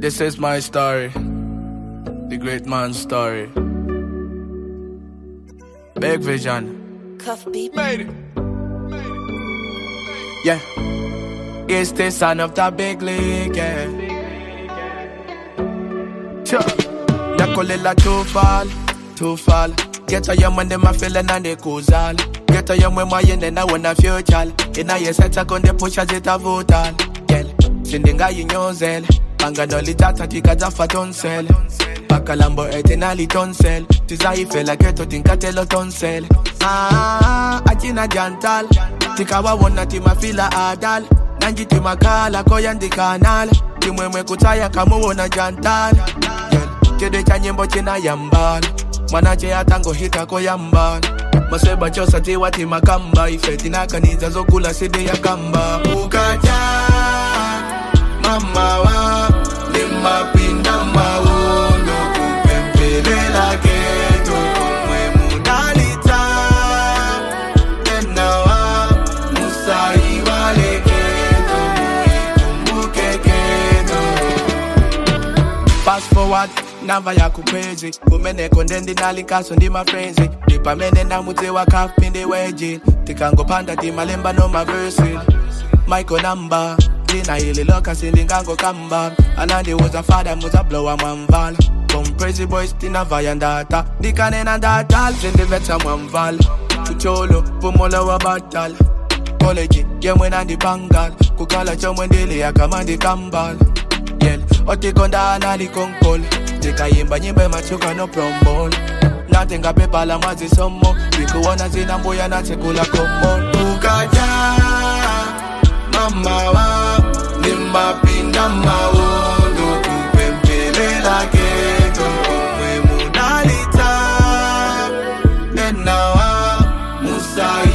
This is my story, the great man's story. Big vision, Cuff beat. made it. Yeah, it's the son of the big league. Yeah, sure. Yakolela too fall, too fall. Get a young man, them a feeling and they cause all. Get a young man, my and then I want a future. In a year, set a gun, the push as it a vote all. Girl, sindinga yinyozel. Banga no litata tika zafa tonsel. Bakalambo etenali tonsel. Tizaifela keto tinkatelo tonsel. Ah, achina jantal. Tikawa wona timafila adal. Nanji timakala koyandi kanal. Timwemwe kutaya kamuwona jantal. Girl, chede cha nyimbo china yambal. Mwanache atango hita koyambal. Maseba chosa tiwa timakamba. Ifetina kaniza zokula sidi ya kamba. Ukaja mama wa limapinda maundo kupempelela keto komwe mudalita enawa musaiwale keto muikumbuke keto Fast forward, nava ya kukwezi kumeneko ndendinalinkaso ndi mafrenzi ndipamene ndamudzewa kafu ndi weji tikangopanda timalemba no maversi michael namba dzina ili loka sindingango kamba anandiuza fada muzablowa mwamvala komprezi boys tinavaya ndata ndikanena ndata zindivetsa mwamvala kucholo pumola wa batala college yemwe nandipangala kukhala chomwe ndili yakama ndikambala yel otikondana likonkolo ndikayimba nyimbo emachuka no prombol natingapepala mwazisomo ndikuwona zinambuya natsekula komolo ukaja mama wa limapinda mawondo kupempelela keto komwe mudalita enawa musai